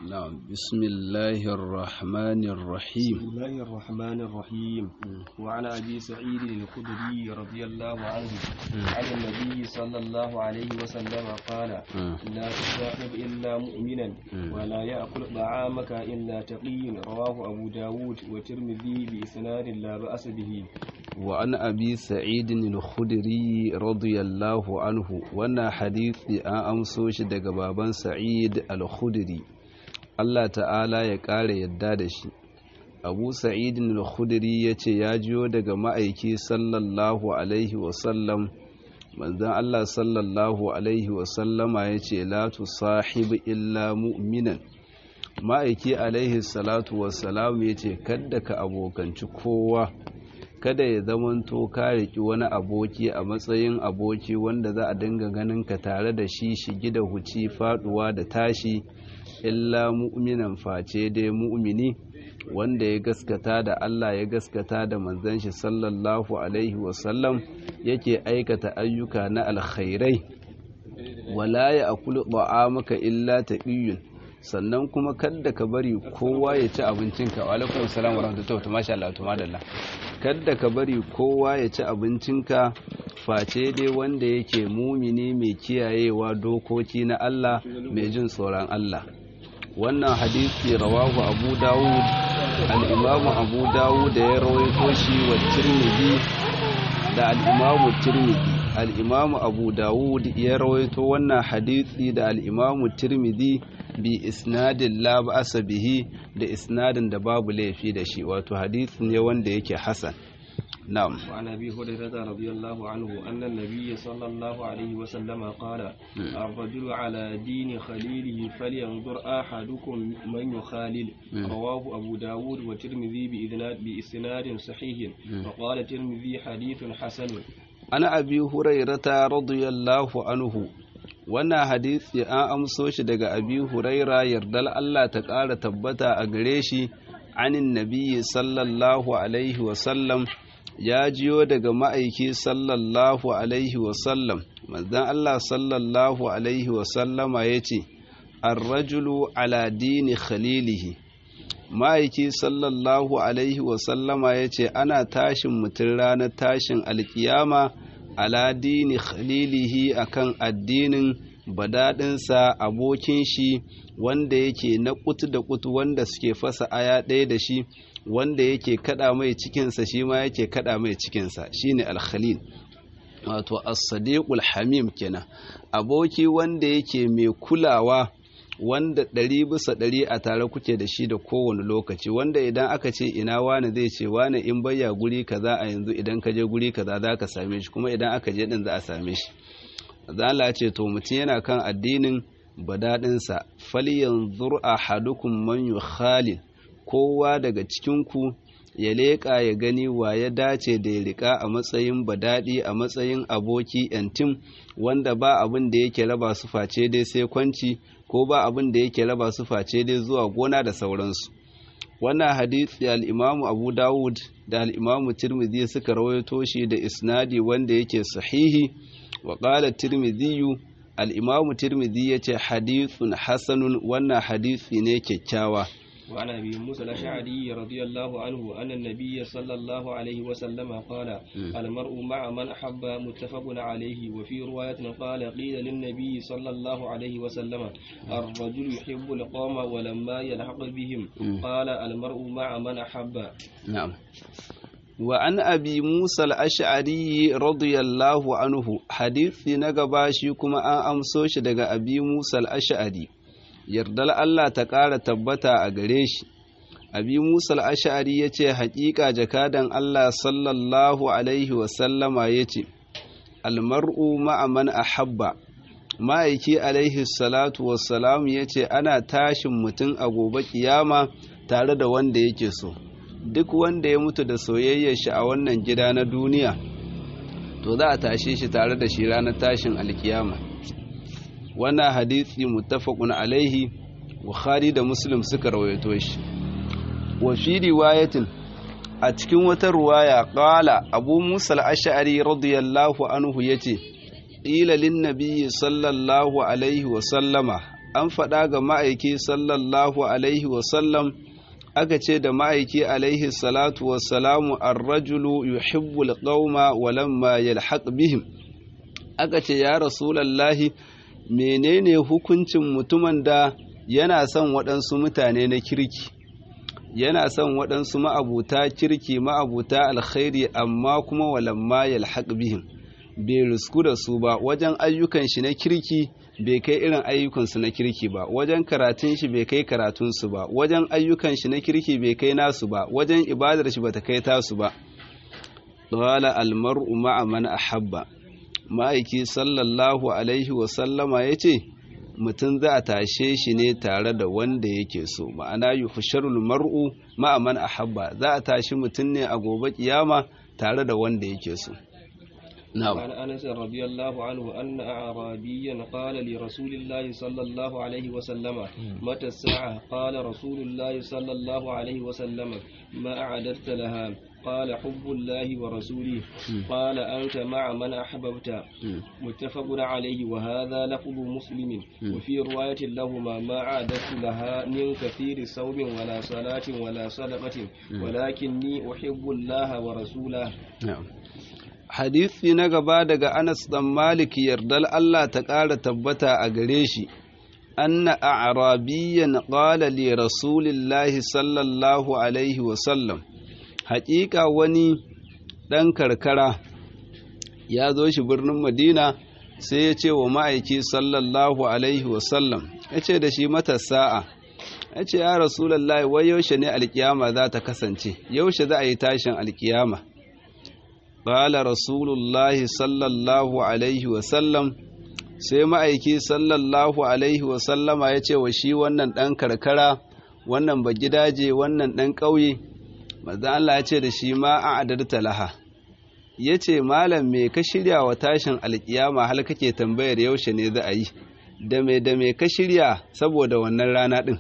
نعم بسم الله الرحمن الرحيم بسم الله الرحمن الرحيم وعن أبي سعيد الخدري رضي الله عنه عن النبي صلى الله عليه وسلم قال لا تصاحب إلا مؤمنا ولا يأكل طعامك إلا تقي رواه أبو داود والترمذي بإسناد لا بأس به وعن أبي سعيد الخدري رضي الله عنه وانا حديث أن أمسوش دقبابا سعيد الخدري Allah ta'ala ya ƙara yadda da shi abu sa'idin al-khudri ya ce ya jiyo daga ma'aiki sallallahu alaihi wasallam manzan Allah sallallahu alaihi wasallama ya ce la sahibi illa mu'minan ma'aiki alaihi salatu wasalam ya ce kadda ka abokanci kowa kada ya zamanto ka riƙi wani aboki a matsayin aboki wanda za a dinga ganin ka tare da shi shigi da huci faduwa da tashi illa mu'minan face dai mu'mini wanda ya gaskata da Allah ya gaskata da manzon shi sallallahu alaihi wasallam yake aikata ayyuka na alkhairai wala ya akulu maka illa taqiyun sannan kuma kadda ka bari kowa ya ci abincinka wa alaikum salam wa rahmatullahi wa masha Allah tumadalla kadda ka bari kowa ya ci abincinka face dai wanda yake mumini mai kiyayewa dokoki na Allah mai jin tsoron Allah wannan hadisi rawahu abu dawud al'imamu abu dawud da ya rawaito shi wa tirmidhi da al'imamu tirmidhi al'imamu abu dawud ya rawaito wannan hadisi da al'imamu tirmidhi bi isnadin la ba'asa bihi da isnadin da babu laifi da shi wato hadisi ne wanda yake hasan نعم وعن ابي هريره رضي الله عنه ان النبي صلى الله عليه وسلم قال الرجل على دين خليله فلينظر احدكم من يخالل رواه ابو داود والترمذي باسناد صحيح وقال الترمذي حديث حسن انا ابي هريره رضي الله عنه wannan hadisi an amso shi daga abi huraira yardal Allah ta ƙara tabbata a gare shi anin nabiyyi sallallahu alaihi wasallam ya jiyo daga ma'aiki sallallahu alaihi wasallam manzan Allah sallallahu alaihi wasallama ya ce arrajulu ala dini khalilihi ma'aiki sallallahu alaihi wasallama ya ce ana tashin mutum ranar tashin alkiyama ala dini khalilihi akan addinin badaɗinsa abokin shi wanda yake na kutu da kutu wanda suke fasa aya ɗaya da shi wanda yake kada mai cikinsa shi ma yake kada mai cikinsa shine alkhalil wato as-sadiqul hamim kenan aboki wanda yake mai kulawa wanda ɗari bisa ɗari a tare kuke da shi da kowane lokaci wanda idan aka ce ina wani zai ce wani in bayya guri kaza a yanzu idan ka je guri kaza za ka same shi kuma idan aka je din za a same shi zala ce to mutum yana kan addinin badaɗinsa falyanzur ahadukum man yukhalil kowa daga cikinku ya leƙa ya gani wa ya dace da ya riƙa a matsayin badaɗi a matsayin aboki yantim wanda ba abin da yake raba su face dai sai kwanci ko ba abin da yake raba su face dai zuwa gona da sauransu wannan hadisi al'imamu abu dawud da al'imamu tirmidhi suka rawaito shi da isnadi wanda yake sahihi wa ƙala tirmidhiyu al'imamu tirmidhi ya ce hadithun hasanun wannan hadisi ne kyakkyawa وعن ابي موسى الاشعري رضي الله عنه ان النبي صلى الله عليه وسلم قال المرء مع من احب متفق عليه وفي روايه قال قيل للنبي صلى الله عليه وسلم الرجل يحب القوم ولما يلحق بهم قال المرء مع من احب نعم وعن أبي موسى الأشعري رضي الله عنه حديث نغباشي كما أن أمسوش دغ أبي موسى الأشعري yardar Allah ta ƙara tabbata a gare shi abi musa al'ashari ya ce haƙiƙa jakadan Allah sallallahu alaihi wasallama ya ce almar'u ma'aman a habba ma'aiki alaihi salatu wassalam ya ce ana tashin mutum a gobe kiyama tare da wanda yake so duk wanda ya mutu da soyayyar shi a wannan gida na duniya to za a tashe shi tare da shi ranar tashin alkiyama wannan hadisi muttafaqun alaihi bukhari da muslim suka rawaito shi wa fi riwayatin a cikin wata ruwaya qala abu musa al-ash'ari radiyallahu anhu yace qila lin nabiyyi sallallahu alaihi wa sallama an faɗa ga ma'aiki sallallahu alaihi wasallam aka ce da ma'aiki alaihi salatu wassalamu ar-rajulu yuhibbul qauma walamma yalhaq bihim aka ce ya rasulallahi menene hukuncin mutumin da yana son waɗansu mutane na kirki yana son waɗansu ma'abuta kirki ma'abuta alkhairi amma kuma walamma yalhaq bihim bai risku da su ba wajen ayyukan shi na kirki bai kai irin ayyukansu na kirki ba wajen karatun shi bai kai karatunsu ba wajen ayyukan shi na kirki bai kai nasu ba wajen ibadar shi bata kai tasu ba qala almar'u ma'a man ahabba ma'aiki sallallahu alaihi wa sallama yace mutum za a tashe shi ne tare da wanda yake so ma'ana yuhsharul mar'u ma'a man ahabba za a tashi mutum ne a gobe kiyama tare da wanda yake so نعم عن أنس رضي الله عنه أن أعرابيا قال لرسول الله صلى الله عليه وسلم متى الساعة قال رسول الله صلى الله عليه وسلم ما أعددت لها قال حب الله ورسوله قال أنت مع من أحببت متفق عليه وهذا لفظ مسلم وفي رواية لهما ما أعددت لها من كثير صوم ولا صلاة ولا صدقة ولكني أحب الله ورسوله نعم hadisi na gaba daga Anas dan Malik yardal Allah ta ƙara tabbata a gare shi anna a'rabiyyan qala li rasulillahi sallallahu alaihi wa sallam haƙiƙa wani ɗan karkara ya zo shi birnin Madina sai ya ce wa ma'aiki sallallahu alaihi wa sallam ya ce da shi mata sa'a ya ce ya rasulullahi wai yaushe ne alkiyama za ta kasance yaushe za a yi tashin alkiyama قال رسول الله صلى الله عليه وسلم sai ma'aiki sallallahu alaihi wasallama ya ce wa shi wannan ɗan karkara wannan ba gidaje wannan ɗan ƙauye maza Allah ya ce da shi ma a adarta laha ya ce malam me ka shirya wa tashin alƙiyama hal kake tambayar yaushe ne za a yi da me da me ka shirya saboda wannan rana ɗin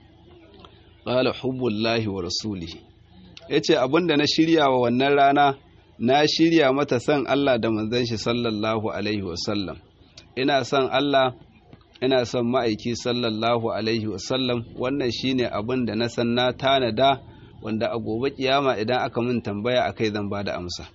ƙala hubbullahi wa rasulihi ya ce abinda na shirya wa wannan rana na shirya mata son Allah da manzon shi sallallahu alaihi wasallam ina son Allah ina son ma'aiki sallallahu alaihi wasallam wannan shine abin da na san na tanada wanda a gobe kiyama idan aka min tambaya akai zan bada amsa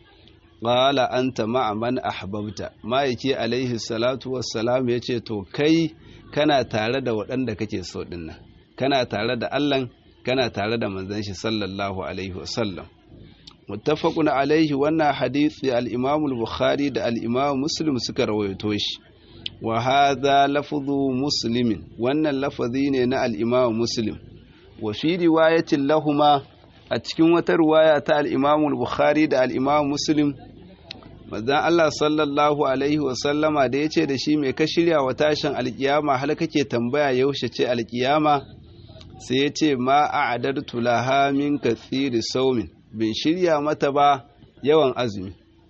qala anta ma'a man ahbabta ma'aiki alaihi salatu wassalam yace to kai kana tare da waɗanda kake so dinnan kana tare da Allah kana tare da manzon shi sallallahu alaihi wasallam muttafaqun alaihi wannan hadisi al-Imam al-Bukhari da al-Imam Muslim suka rawaito shi wa hadha lafzu Muslim wannan lafazi ne na al-Imam Muslim wa fi riwayatin lahuma a cikin wata riwaya ta al-Imam al-Bukhari da al-Imam Muslim manzon Allah sallallahu alaihi wa sallama da yace da shi me ka shirya wa tashin alkiyama hal kake tambaya yaushe ce alkiyama sai yace ma a'adartu laha min kathiri saumin bin shirya mata ba yawan azumi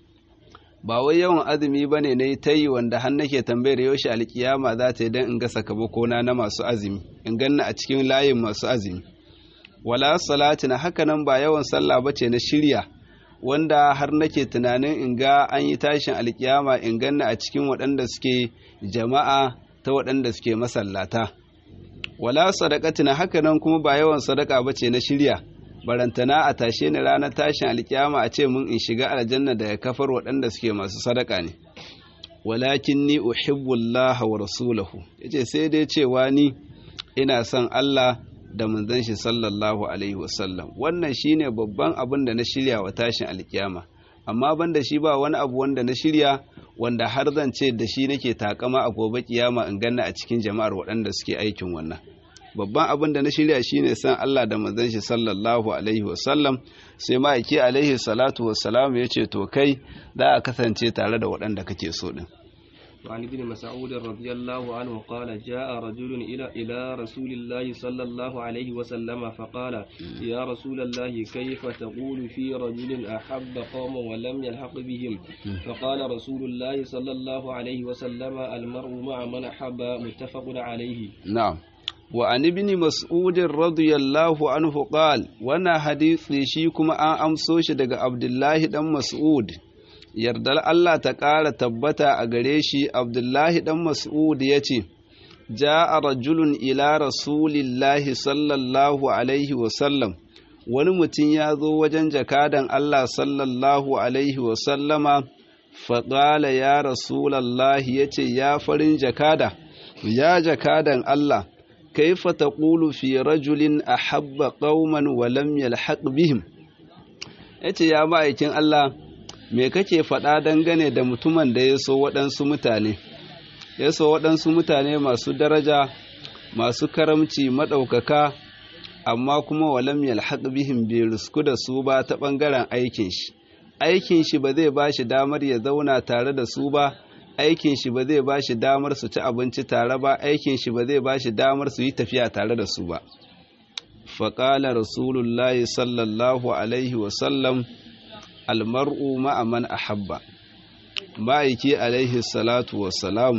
ba wai yawan azumi ba ne na yi ta yi wanda har nake tambayar yaushe alkiyama za ta yi don in ga sakamakona na masu azumi in ganna a cikin layin masu azumi wala salati na haka nan ba yawan sallah ba ce na shirya wanda har nake tunanin in ga an yi tashin alkiyama in ganna a cikin waɗanda suke jama'a ta waɗanda suke masallata wala sadakati na haka nan kuma ba yawan sadaka ba ce na shirya barantana a tashe ni ranar tashin alkiyama a ce mun in shiga aljanna da kafar waɗanda suke masu sadaka ne walakin ni uhibbullaha wa rasulahu yace sai dai cewa ni ina son Allah da manzon shi sallallahu alaihi wasallam wannan shine babban abin da na shirya wa tashin alkiyama amma banda shi ba wani abu wanda na shirya wanda har zan ce da shi nake takama a gobe kiyama in ganna a cikin jama'ar waɗanda suke aikin wannan babban abin da na shirya shine san Allah da manzon shi sallallahu alaihi wasallam sai ma'aiki alaihi salatu wassalam ya ce to kai za a kasance tare da waɗanda kake so din وعن ابن مسعود رضي الله عنه قال جاء رجل إلى إلى رسول الله صلى الله عليه وسلم فقال يا رسول الله كيف تقول في رجل أحب قوما ولم يلحق بهم فقال رسول الله صلى الله عليه وسلم المرء مع من أحب متفق عليه نعم وعن ابن مسعود رضي الله عنه قال وانا حديث شي كما an amso shi daga Abdullahi dan Mas'ud yardar Allah ta ƙara tabbata a gare shi Abdullahi dan Mas'ud ya ce ja'a rajulun ila rasulillahi sallallahu alaihi wasallam wani mutum ya zo wajen jakadan Allah sallallahu alaihi wasallama faƙala ya rasulallahi ya ce ya farin jakada ya jakadan Allah kaifa taqulu fi rajulin ahabba qauman wa lam yalhaq bihim yace ya ma'aikin Allah me kake faɗa dangane da mutumin da ya so waɗansu mutane ya so waɗansu mutane masu daraja masu karamci maɗaukaka amma kuma walam yalhaq bihim bai risku da su ba ta ɓangaren aikin shi aikin shi ba zai ba shi damar ya zauna tare da su ba aikin shi ba zai ba shi damar su ci abinci tare ba aikin shi ba zai ba shi damar su yi tafiya tare da su ba faƙala rasulullahi sallallahu alaihi wasallam almar'u ma'aman ahabba ma'aiki alaihi salatu wassalam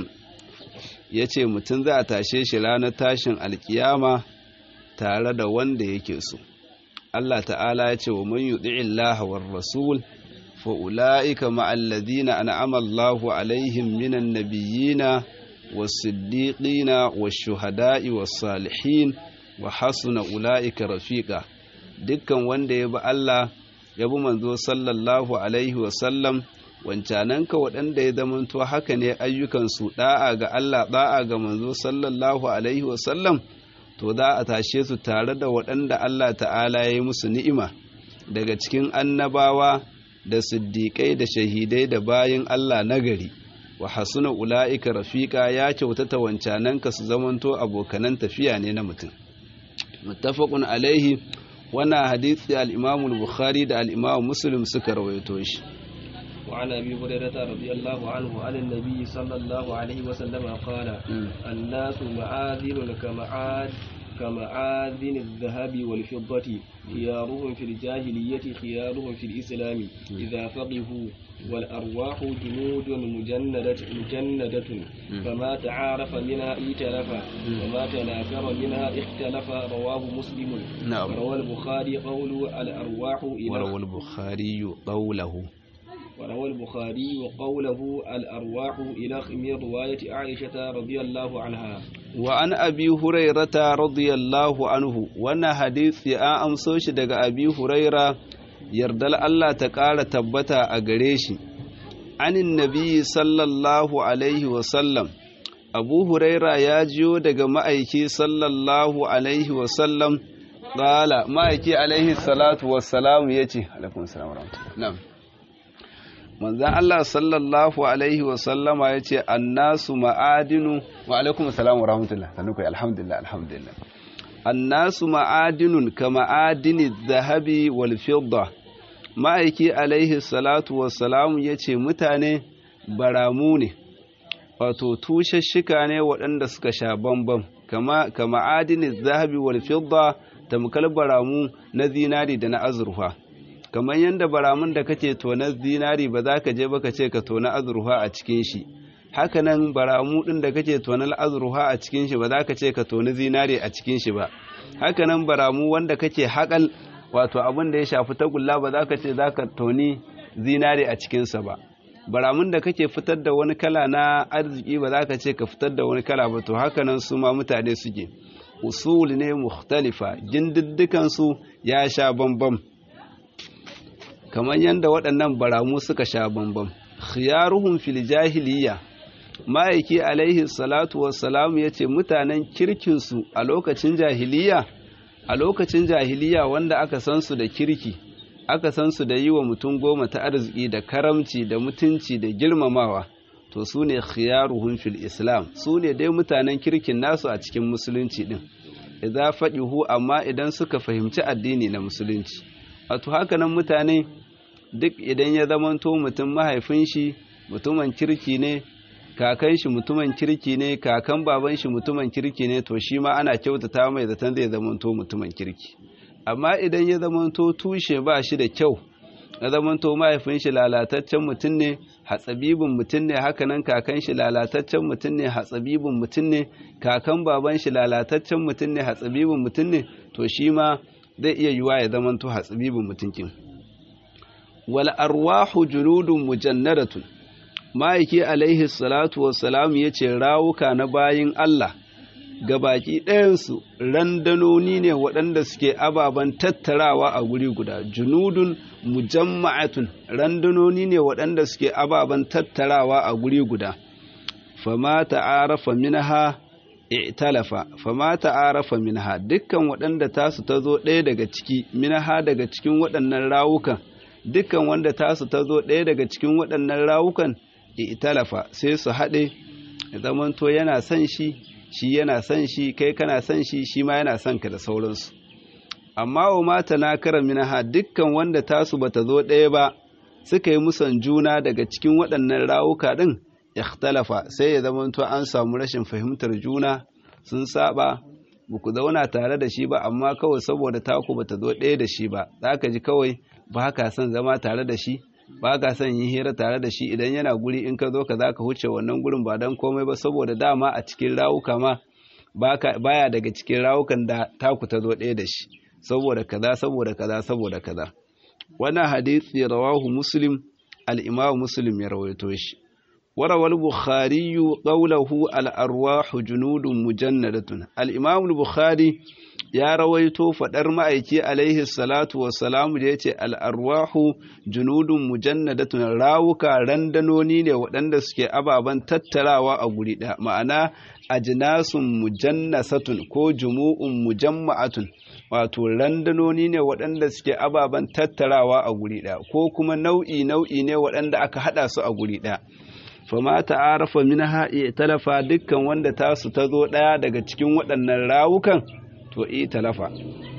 ya ce mutum za a tashe shi ranar tashin alkiyama tare da wanda yake so Allah ta'ala ya ce wa man yuɗi'illaha war rasul فأولئك مع الذين أنعم الله عليهم من النبيين والصديقين والشهداء والصالحين وحسن أولئك رفيقا dukkan wanda ya bi Allah ya bi manzo sallallahu alaihi wasallam wancananka waɗanda ya zamanto haka ne ayyukansu ɗa'a ga Allah ɗa'a ga manzo sallallahu alaihi wasallam to za a tashe su tare da waɗanda Allah ta'ala ya yi musu ni'ima daga cikin annabawa da siddiƙai da shahidai da bayin Allah nagari wa hasuna ula'ika rafiqa ya kyautata wancananka su zamanto abokanan tafiya ne na mutum muttafaqun alaihi wannan hadisi al-Imam al-Bukhari da al-Imam Muslim suka rawaito shi وعن ابي هريره رضي الله عنه عن النبي صلى الله عليه وسلم قال الناس معاذن كمعاد كمعادن الذهب والفضة خيارهم في الجاهلية خيارهم في الإسلام إذا فقهوا والأرواح جنود مجندة مجندة فما تعارف منها ائتلف وما تناكر منها اختلف رواه مسلم نعم وروى البخاري قول الأرواح إلى وروى البخاري قوله وروى البخاري قوله الأرواح إلى من رواية عائشة رضي الله عنها وعن أبي هريرة رضي الله عنه وانا حديث يا أمسوش دقى أبي هريرة يردل الله تقال تبتا أغريشي عن النبي صلى الله عليه وسلم أبو هريرة ياجيو دقى مأيكي صلى الله عليه وسلم قال مأيكي عليه الصلاة والسلام يتي عليكم السلام ورحمة الله نعم manzan Allah sallallahu Alaihi wasallama ya ce annasu ma'adinu wa alaikum salamu wa rahmatullah sannu kai alhamdulillah alhamdulillah annasu ma'adinun ka ma'adini zahabi wal fidda ma'aiki alaihi salatu wassalamu ya ce mutane baramu ne wato tushashshika ne waɗanda suka sha bambam kama ka ma'adini zahabi wal fidda tamkal baramu na zinari da na azurfa kamar yadda baramun da kake tona zinari ba za ka je ba ka ce ka tona azurfa a cikin shi hakanan baramu din da kake tona azurfa a cikin shi ba za ka ce ka tona zinari a cikin shi ba hakanan baramu wanda kake haƙal wato abin da ya shafi tagulla ba za ka ce za ka toni zinari a cikinsa ba baramun da kake fitar da wani kala na arziki ba za ka ce ka fitar da wani kala ba to hakanan su ma mutane suke usul ne mukhtalifa gindiddikansu ya sha bambam kamar yadda waɗannan baramu suka sha bambam khiyaruhum fil jahiliya ma'aiki alaihi salatu wassalam ya ce mutanen kirkinsu a lokacin jahiliya a lokacin jahiliya wanda aka san su da kirki aka san su da yi wa mutum goma ta arziki da karamci da mutunci da girmamawa to su ne khiyaruhum fil islam su ne dai mutanen kirkin nasu a cikin musulunci din idza faɗihu amma idan suka fahimci addini na musulunci wato hakanan mutane duk idan ya zamanto mutum mahaifin shi mutumin kirki ne kakan shi mutumin kirki ne kakan baban shi mutumin kirki ne to shi ma ana kyautata mai zaton zai zamanto mutumin kirki amma idan ya zamanto tushe ba shi da kyau ya zamanto mahaifin shi lalataccen mutum ne hatsabibin mutum ne hakanan kakan shi lalataccen mutum ne hatsabibin mutum ne kakan baban shi lalataccen mutum ne hatsabibin mutum ne to shi ma zai iya yiwa ya zamanto hatsabibin mutunkin wal arwahu juludun mujannadatun ma'aiki alaihi salatu wassalam ya ce rawuka na bayin Allah gabaki ɗayansu randanoni ne waɗanda suke ababen tattarawa a guri guda junudun mujamma'atun randanoni ne waɗanda suke ababen tattarawa a guri guda fama ta'arafa minha i'talafa fama ta'arafa minha dukkan waɗanda tasu ta zo ɗaya daga ciki minha daga cikin waɗannan rawukan dukkan wanda tasu ta zo ɗaya daga cikin waɗannan rawukan i'talafa sai su haɗe zamanto yana son shi shi yana son shi kai kana son shi shi ma yana son ka da sauransu amma wa mata na kara minaha dukkan wanda tasu bata zo ɗaya ba suka yi musan juna daga cikin waɗannan rawuka ɗin ikhtalafa sai ya zamanto an samu rashin fahimtar juna sun saba ba ku zauna tare da shi ba amma kawai saboda taku bata zo ɗaya da shi ba za ka ji kawai ba ka son zama tare da shi ba ka son yin hira tare da shi idan yana guri in ka zo ka za ka huce wannan gurin ba don komai ba saboda dama a cikin rawuka ma baya daga cikin rawukan da taku ta zo ɗaya da shi saboda kaza saboda kaza saboda kaza wannan hadisi rawahu muslim al-imam muslim ya rawaito shi وروى البخاري قوله الأرواح جنود مجندة الإمام البخاري ya rawaito faɗar ma'aiki alaihi salatu wasalamu da ya ce al'arwahu junudun mujannadatun rawuka randanoni ne waɗanda suke ababen tattarawa a guri ɗaya ma'ana ajinasun mujannasatun ko jumu'un mujamma'atun wato randanoni ne waɗanda suke ababen tattarawa a guri ɗaya ko kuma nau'i nau'i ne waɗanda aka haɗa su a guri ɗaya fama ta'arafa minha talafa dukkan wanda tasu ta zo ɗaya daga cikin waɗannan rawukan to i talafa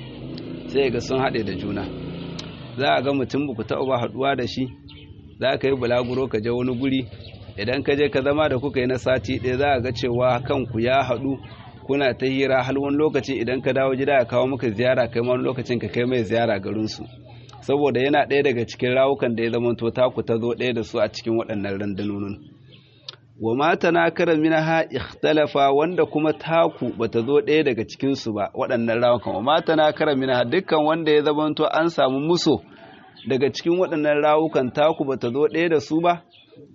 sai ga sun haɗe da juna za a ga mutum ba ku taɓa haɗuwa da shi za ka yi bulaguro ka je wani guri idan ka je ka zama da kuka yi na sati ɗaya za a ga cewa kanku ya haɗu kuna ta hira har wani lokacin idan ka dawo gida ya kawo maka ziyara kai wani lokacin ka kai mai ziyara garinsu saboda yana ɗaya daga cikin rawukan da ya zama to taku ta zo ɗaya da su a cikin waɗannan randanonin wa mata na kara minaha ikhtalafa wanda kuma taku bata zo ɗaya daga cikinsu ba waɗannan rawukan wa mata na kara minaha dukkan wanda ya zamanto an samu muso daga cikin waɗannan rawukan taku bata zo ɗaya da su ba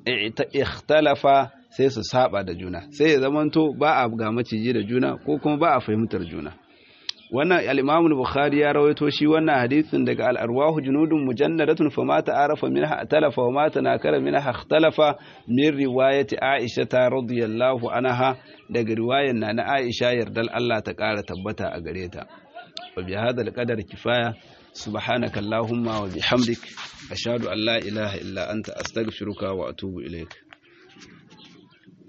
ikhtalafa sai su saba da juna sai ya zamanto ba a ga maciji da juna ko kuma ba a fahimtar juna wannan al-Imam al-Bukhari ya rawaito shi wannan hadisin daga al-arwahu junudun mujannadatun fama ta'arafa minha talafa wa ma tanakara minha ikhtalafa min riwayati Aisha ta radiyallahu anha daga riwayar na na Aisha yardal Allah ta kara tabbata a gare ta wa bi hadha al-qadar kifaya subhanaka allahumma wa bihamdik ashhadu an la ilaha illa anta astaghfiruka wa atubu ilaik